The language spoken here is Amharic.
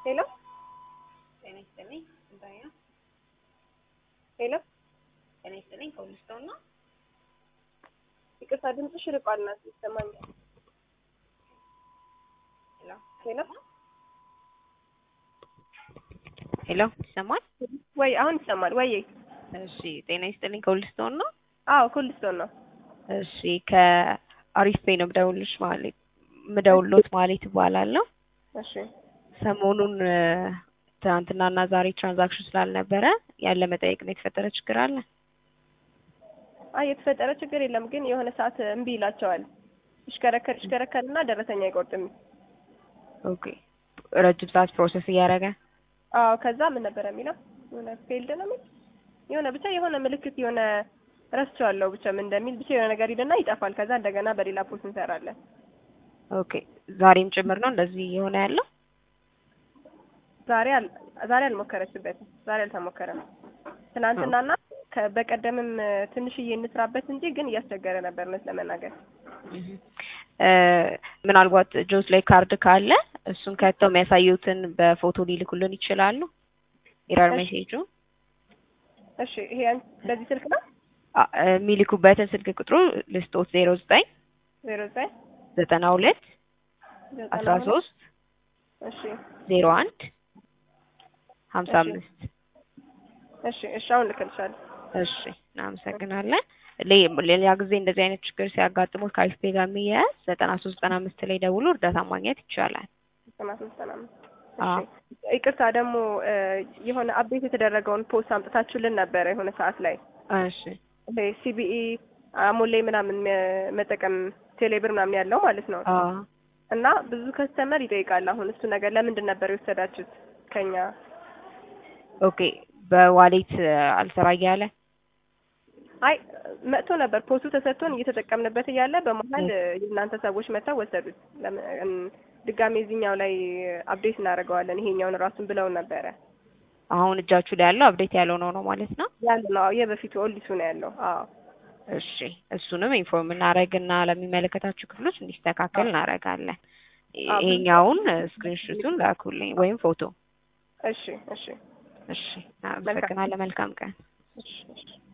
ሄሎ ጤና ይስጥልኝ። ስንታዬ ነው? ሄሎ ጤና ይስጥልኝ። ከሁልስቶን ነው? ይቅርታ ድምፅሽ ርቋል ናት ይሰማኛል። ሄሎ ሄሎ ሄሎ፣ ይሰማል? ወይ አሁን ይሰማል ወይ? እሺ፣ ጤና ይስጥልኝ። ከሁልስቶን ነው? አዎ ኩልስቶን ነው። እሺ፣ ከአሪፍ ፔ ነው ምደውልሽ ማለት ምደውሎት ማለት እባላለሁ። እሺ ሰሞኑን ትናንትናና ዛሬ ትራንዛክሽን ስላልነበረ ያለ መጠየቅ ነው። የተፈጠረ ችግር አለ? አይ የተፈጠረ ችግር የለም፣ ግን የሆነ ሰዓት እምቢ ይላቸዋል። ይሽከረከር ይሽከረከርና ደረሰኛ አይቆርጥም። ኦኬ። ረጅም ሰዓት ፕሮሰስ እያደረገ አዎ ከዛ ምን ነበር የሚለው የሆነ ፌልድ ነው የሚል የሆነ ብቻ የሆነ ምልክት የሆነ ረስቼዋለሁ ብቻ ምን እንደሚል ብቻ የሆነ ነገር ይልና ይጠፋል። ከዛ እንደገና በሌላ ፖስት እንሰራለን። ኦኬ። ዛሬም ጭምር ነው እንደዚህ የሆነ ያለው? ዛሬ አል- ዛሬ አልሞከረችበትም። ዛሬ አልተሞከረም። ትናንትናና ከ- በቀደምም ትንሽዬ እንስራበት እንጂ ግን እያስቸገረ ነበር እውነት ለመናገር እ ምናልባት ጆስ ላይ ካርድ ካለ እሱን ከተው የሚያሳዩትን በፎቶ ሊልኩልን ይችላሉ። ኢረር እሺ። ሜሴጁ እሺ ይሄ ያን- በዚህ ስልክ ነው አ- የሚልኩበትን ስልክ ቁጥሩ ልስጦት ዜሮ ዘጠኝ ዜሮ ዘጠኝ ዘጠና ሁለት ዘጠና አስራ ሁለት ሶስት እሺ ዜሮ አንድ ሀምሳ እሺ። አምስት እሺ እሺ አሁን ልክልሻለሁ። እሺ እናመሰግናለን። ሌ- ሌላ ጊዜ እንደዚህ አይነት ችግር ሲያጋጥሙት ከአይፍፔ ጋር የሚያያዝ ዘጠና ሶስት ዘጠና አምስት ላይ ደውሎ እርዳታ ማግኘት ይቻላል። ዘጠና ሶስት ዘጠና አምስት አዎ። እሺ ይቅርታ ደግሞ እ የሆነ አፕዴት የተደረገውን ፖስት አምጥታችሁልን ነበረ የሆነ ሰዓት ላይ እሺ ይሄ ሲቢኢ አሞሌ ምናምን መ- መጠቀም ቴሌብር ምናምን ያለው ማለት ነው አዎ እና ብዙ ከስተመር ይጠይቃል። አሁን እሱ ነገር ለምንድን ነበር የወሰዳችሁት ከኛ? ኦኬ በዋሌት አልሰራ እያለ አይ መጥቶ ነበር ፖስቱ ተሰጥቶን እየተጠቀምንበት እያለ በመሀል የእናንተ ሰዎች መጥተው ወሰዱት። ለምን እም፣ ድጋሜ እዚህኛው ላይ አፕዴት እናደርገዋለን ይሄኛውን ራሱን ብለውን ነበረ። አሁን እጃችሁ ላይ ያለው አፕዴት ያለው ነው ነው ማለት ነው። ያለ ነው አዎ፣ የበፊቱ ኦልዲሱ ነው ያለው። አዎ እሺ እሱንም ኢንፎርም እናደርግና ለሚመለከታችሁ ክፍሎች እንዲስተካከል እናደርጋለን። አዎ። ይሄኛውን ስክሪንሾቱን ላኩልኝ ወይም ፎቶ። እሺ እሺ እሺ አመሰግናለሁ። መልካም ቀን። እሺ እሺ